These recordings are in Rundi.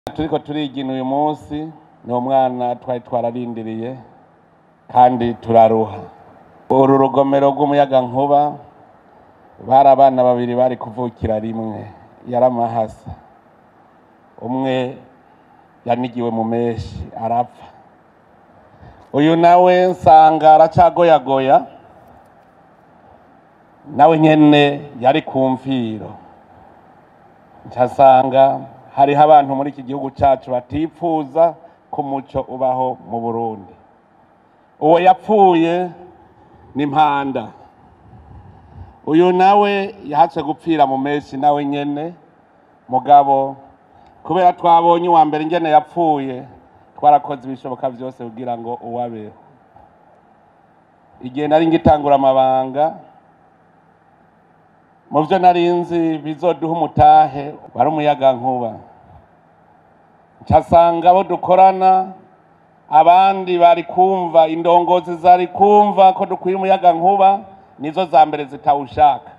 turiko turigina uyu munsi ni umwana twari twararindiriye kandi turaruha uru rugomero rw'umuyagankuba bari abana babiri bari kuvukira rimwe yaramahasa umwe yanigiwe mu meshi arapfa uyu nawe nsanga aracagoyagoya nawe nyene yari ku mfiro ncasanga hariho abantu muri iki gihugu cacu batipfuza ko umuco ubaho mu burundi uwo yapfuye ni mpanda uyu nawe yahatse gupfira mu meshi nawe nyene mugabo kubera twabonye uwa mbere ingene yapfuye twarakoze ibishoboka byose kugira ngo uwabeho igihe nari ngitangura amabanga mu byo nari nzi bizoduha umutahe wari umuyaga nkuba ncasanga abo dukorana abandi bari kumva indongozi zari kumva ko dukwiye umuyaga nkuba nizo za mbere zitawushaka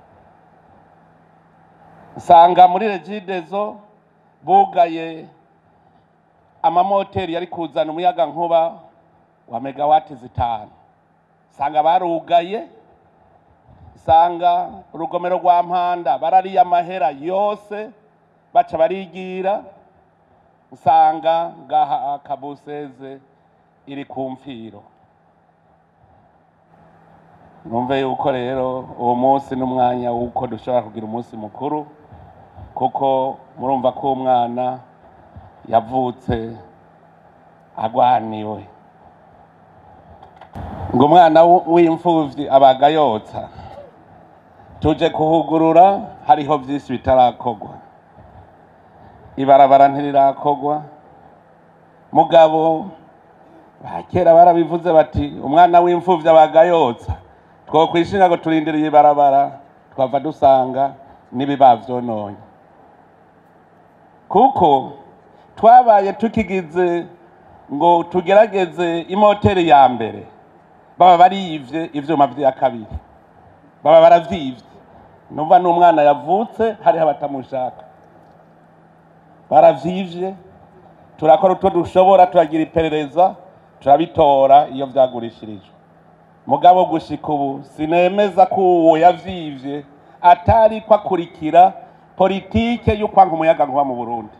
nsanga muri regidezo bugaye amamoteri yari kuzana umuyaga nkuba wa megawati zitanu nsanga barugaye nsanga urugomero rwa mpanda barariye amahera yose baca barigira nsanga ngaha kabuseze iri ku mfiro numve yuko rero uwo munsi n'umwanya w'uko dushobora kugira umunsi mukuru kuko murumva ko umwana yavutse agwaniwe ngo umwana w'imfuvyi abaga yotsa tuje kuhugurura hariho vyinshi bitarakorwa ibarabara ntirirakorwa mugabo bakera barabivuze bati umwana w'imfuvyi abaga yotsa twokwishinga ngo turindiriye ibarabara twava dusanga n'ibiba vyononye kuko twabaye tukigize ngo tugerageze imoteri ya mbere baba bariyivye ivyuma vya kabiri baba baravyivye numva n'umwana yavutse hariho abatamushaka baravyivye turakora utwo dushobora turagira iperereza turabitora iyo vyagurishirijwe mugabo gushika ubu sinemeza ko uwo yavyivye atari ko akurikira politike y'ukwanga umuyaga nkuba mu burundi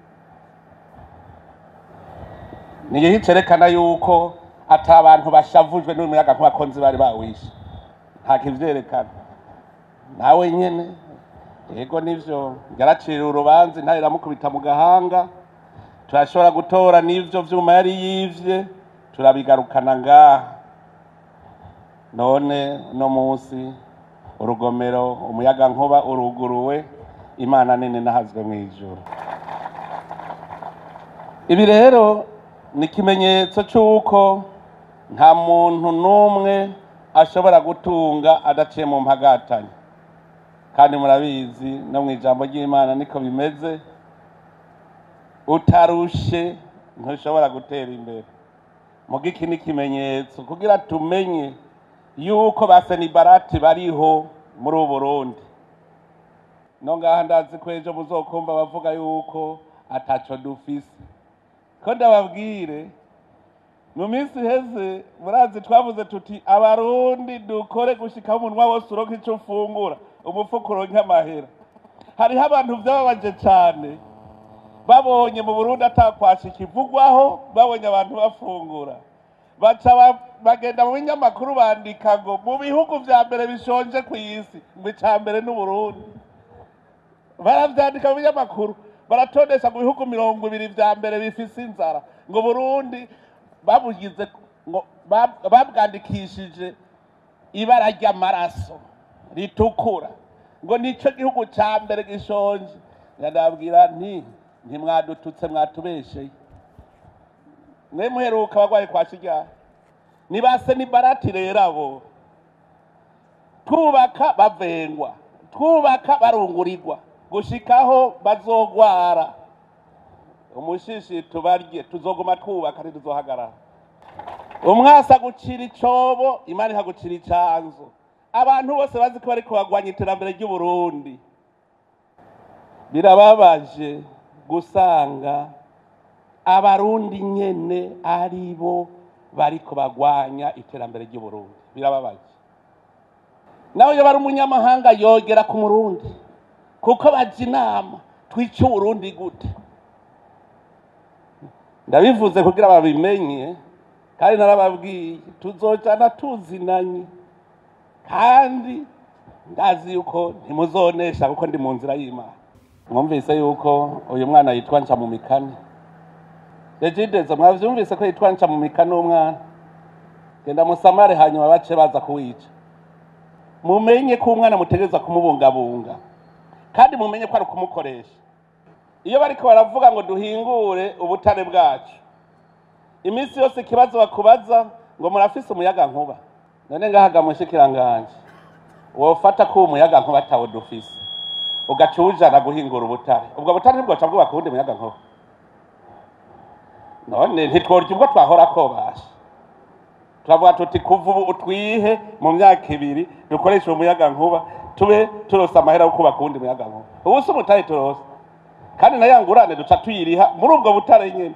niyo cerekana yuko ata abantu bashavujwe n'uyu muyaga nkuba ko nzi bari bawishe nta kivyerekana nawe nyene yego nivyo yaracira urubanza intare iramukubita mu gahanga turashobora gutora n'ivyo vyuma yari yivye turabigarukana ngaha none no munsi urugomero umuyaga nkuba uruguruwe imana nini nahazwe mu ijuru ibi rero ni ikimenyetso c'uko nta muntu n'umwe ashobora gutunga adaciye mu mpagatanya kandi murabizi no mu ijambo ry'imana niko bimeze utarushe ntushobora gutera imbere muga iki ni ikimenyetso kugira tumenye yuko ba senibarati bariho muri ubu burundi no ngaha ndazi ko ejo muzokumva bavuga yuko ataco dufise ko ndababwire mu minsi iheze murazi twavuze tuti abarundi dukore gushikaho umunwa wose uronka ico ufungura umufuko uronke amahera hariho abantu vyababaje cane babonye mu burundi atakwasha ikivugwaho babonye abantu bafungura baca bagenda mu binyamakuru bandika ngo mu bihugu vya mbere bishonje ku isi ngo ica mbere n'uburundi baravyandika mu binyamakuru baratondesha mu bihugu mirongo ibiri vya mbere bifise inzara ngo burundi babugize ngo babwandikishije ibara ry'amaraso ritukura ngo nico gihugu ca mbere gishonje ndabwira nti ntimwadututse mwatubesheye mwe muheruka abagwayi kwa kiryari nibase ni barati rero abo twubaka bavengwa twubaka barungurirwa gushikaho bazogwara umushishi tubarye tuzoguma twubaka ntituzohagarara umwasa gucira icobo imana ihagucira icanzo abantu bose bazi ko bariko bagwanya iterambere ry'uburundi birababaje gusanga abarundi nyene ari bo bariko bagwanya iterambere ry'uburundi birababaje nawe iyo bari umunyamahanga yogera ku murundi kuko baje inama twice uburundi gute ndabivuze kugira babimenye kandi narababwiye tuzojana tuzinanye kandi ndazi yuko ntimuzonesha kuko ndi mu nzira y'imana mwumvise yuko uyu mwana yitwa nca mu mikani regidezo mwavyumvise ko yitwa nca mu mikani umwana genda musamare hanyuma bace baza kuwica mumenye ko umwana mutegereza kumubungabunga kandi mumenye ko ari ukumukoresha iyo bariko baravuga ngo duhingure ubutare bwacu iminsi yose ikibazo bakubaza ngo murafise umuyaga nkuba none ngahaga mushikiranganje wofata ko umuyaga nkuba atawo dufise ugaca uwujana guhingura ubutare ubwo butare ntibwoca bwubaka uwundi muyaga nkuba none ntitworya ubwo twahora kobasha turavuga tuti kuva ubu utwihe mu myaka ibiri dukoreshe umuyaga nkuba tube turose amahera yo kubaka uwundi muyaga nkuba ubu si umutare turose kandi na ya ngurane duca tuyiriha muri ubwo butare nyene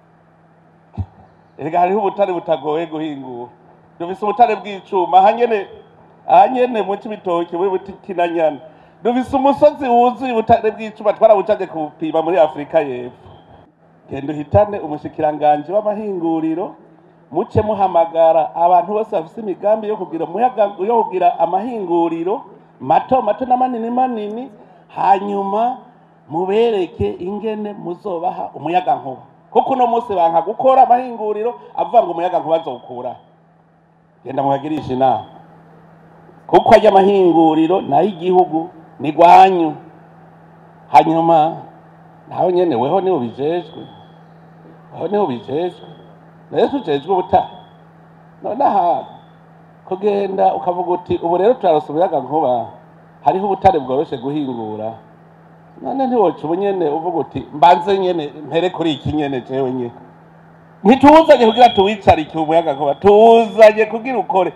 erega hariho ubutare butagoye guhingura dufise ubutare bw'icuma aha nyene aha nyene mu cibitoki muri butikinanyana dufise umusozi wuzuye ubutare bw'icuma twarawucaje kupima muri afurika y'epfo genda uhitane umushikiranganje w'amahinguriro muce muhamagara abantu bose bafise imigambi yo kugira umuyaga yo kugira amahinguriro mato mato na manini manini hanyuma mubereke ingene muzobaha umuyaga nkuba kuko uno munsi banka gukora amahinguriro avuga ngo umuyaga nkuba azokura genda muhagirisha inama kuko ajya amahinguriro nayo igihugu ni gwanyu hanyuma nawe nyene weho niwe bijejwe weho niwe bijejwe nayo tujejwe ubutaha none aha kugenda ukavuga uti ubu rero turarose umuyaga nkuba hariho ubutare bworoshe guhingura none ntiwoca ubu nyene uvuga uti mbanze nyene mpere kuri iki nyene jewe nyene ntituzanye kugira tuwicarike umuyaga nkuba tuzanye kugira ukore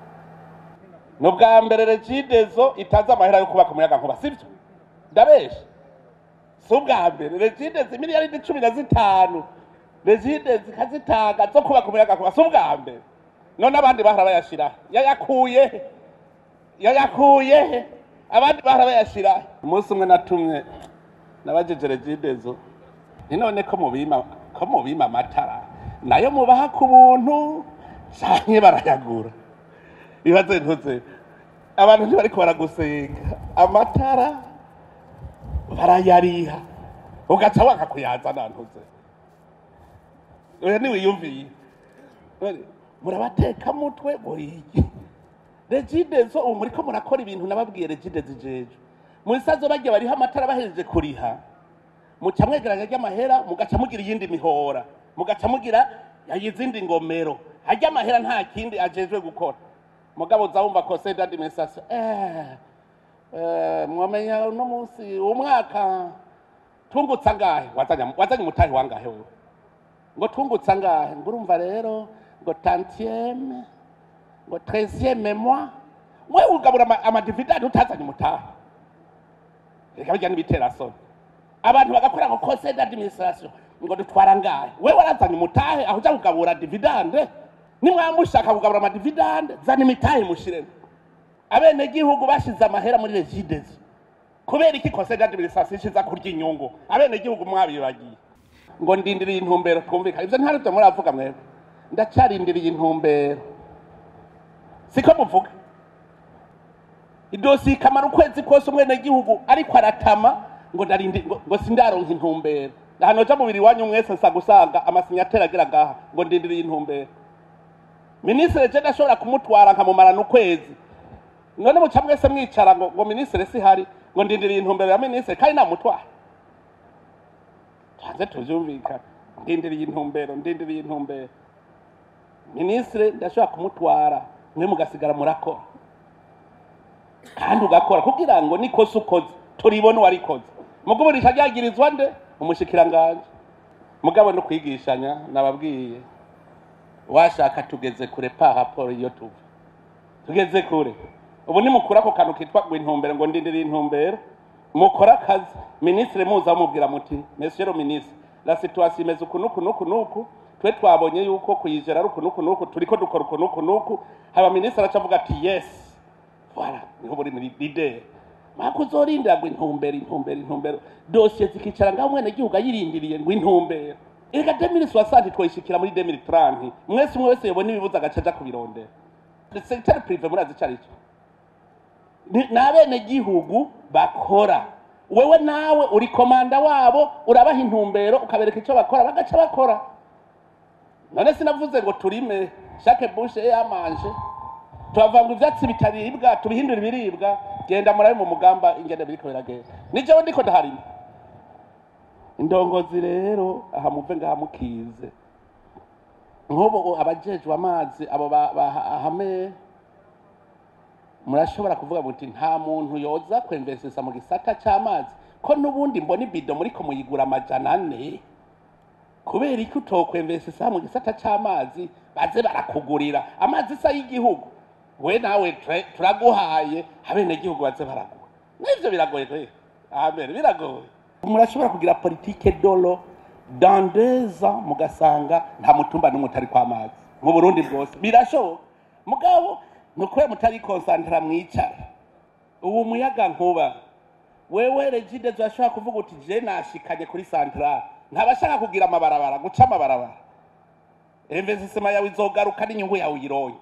ni ubwa mbere regidezo itazi amahera yo kubaka umuyaga nkuba sibyo ndabesha si ubwa mbere regidezo imiliyaridi cumi na zitanu regidezo ikazitanga zo kubaka umuyaga nkuba si ubwa mbere none abandi bahora bayashirahe yayakuye he yayakuye he abandi bahora bayashirahe umunsi umwe natumye nabajeje regidezo ni none ko mubima ko mubima amatara nayo mubaha ku buntu canke barayagura ibaze ntuze abantu ntibariko baragusenga amatara barayariha ugaca wanga kuyazana ntuze oya niwiyumviye None, murabateka mutwe buriki regidezo ubu muriko murakora ibintu nababwiye regidezo ijeje mu isazo barya bariho amatara bahejeje kuriha muca mwegeranya ry'amahera mugaca mugira iyindi mihora mugaca mugira izindi ngomero harya amahera nta kindi ajejwe gukora mugabo uza wumva conseil d'administration eh, eh, mwamenya uno munsi umwaka tungutse angahe wazanye wazanye umutahe wangahe wewe ngo tungutse angahe ngo urumva rero ngo tantieme ngo treizieme mois we ugabura ama- amadividandi utazanye umutahe reka bijya n'ibiterasoni abantu bagakora ngo conseil d'administration ngo dutwara ngahe we warazanye umutahe aho uja kugabura dividande nimwaba mushaka kugabura amadividande zana imitahe mushiremo abenegihugu bashize amahera muri regidezo kubera iki conseil d'administration ishiza kurya inyungu abenegihugu mwabibagiye ngo ndindiriye intumbero twumvikana ivyo ntari vyo muravuga mwebwe ndacarindiriye intumbero siko muvuga idosi ikamara ukwezi kose umwenegihugu ariko aratama ngo ndarindi ngo, ngo sindaronka intumbero ahantu ja mubiri wanyu mwese nsa gusanga amasinyatera agira ngaha ngo ndindiriye intumbero minisitiri je ndashobora kumutwara nkamumarana ukwezi none muca mwese mwicara ngo, ngo minisitiri sihari ngo ndindiriye intumbero ya minisitiri kandi namutwara hanze tuvyumvikana ndindiriye intumbero ndindiriye intumbero minisitiri ndashobora kumutwara mwe mugasigara murakora kandi ugakora kugira ngo nikosa ukoze turibone uwarikoze mugabo rikagirizwa nde umushikiranganje mugabo no kwigishanya nababwiye washaka tugeze kure pa raporo iyo tuva tugeze kure ubu nimukura ako kantu kitwa ngo intumbero ngo ndindiriye intumbero mukora akazi minisitiri muza mubwira muti monsieur le ministre la situation imeze uku nuku nuku nuku twe twabonye yuko kuyijera ari uku nuku nuku turiko dukora uku nuku nuku haba minisitiri aca avuga ati yes voilà niho buri muri leader mako uzorindira ngo intumbero intumbero intumbero dosiye zikicara ngaho umwene gihugu ayirindiriye ngo intumbero erega demiri soixante twoyishikira muri demiri trente mwese umwe wese yobona ibibuza agaca aja kubirondera secteur privé murazi ico arico ni ni abenegihugu bakora wewe nawe uri komanda wabo urabaha intumbero ukabereka icyo bakora bagaca bakora none sinavuze ngo turime chaque bouche yamanje tuhavanga ivyatsi bitaribwa tubihindura ibiribwa genda murabe mu mugamba ingene biriko biragenda ni jewe ndiko ndaharima indongozi rero aha muve ngaha mukize nk'ubu abajejwe amazi abo ba- bahame murashobora kuvuga muti nta muntu yoza kwemvesesa mu gisata c'amazi ko n'ubundi mbona ibido muriko muyigura amajana ane kubera iki utokwemvesesa mu gisata c'amazi baze barakugurira amazi isa y'igihugu we nawe ture- turaguhaye abenegihugu baze baraguha n'ivyo biragoye kweri amen biragoye murashobora kugira politike dolo dans deux ans mugasanga nta mutumba n'umwe utari kw'amazi mu burundi bwose birashoboka mugabo ni ukubera mutari konsantara mwicara ubu muyaga nkuba wewe regide zashobora kuvuga uti je nashikanye kuri santrale ntabashaka kugira amabarabara guca amabarabara investisema yawe izogaruka n'inyungu yawe uyironye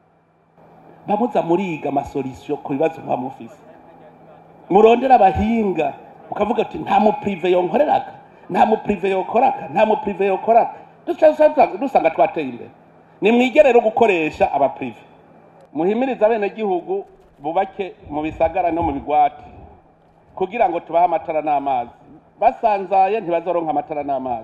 bamuza muriga amasolisiyo ku bibazo muba mufise murondera abahinga ukavuga ati nta muprive yonkoreraga nta muprive yokoraka nta muprive yokoraka duca dusanga- dusanga twateye imbere nimwige rero gukoresha abaprive muhimirize abenegihugu bubake mu bisagara no mu bigwati kugira ngo tubahe amatara n'amazi basanzaye ntibazoronka amatara n'amazi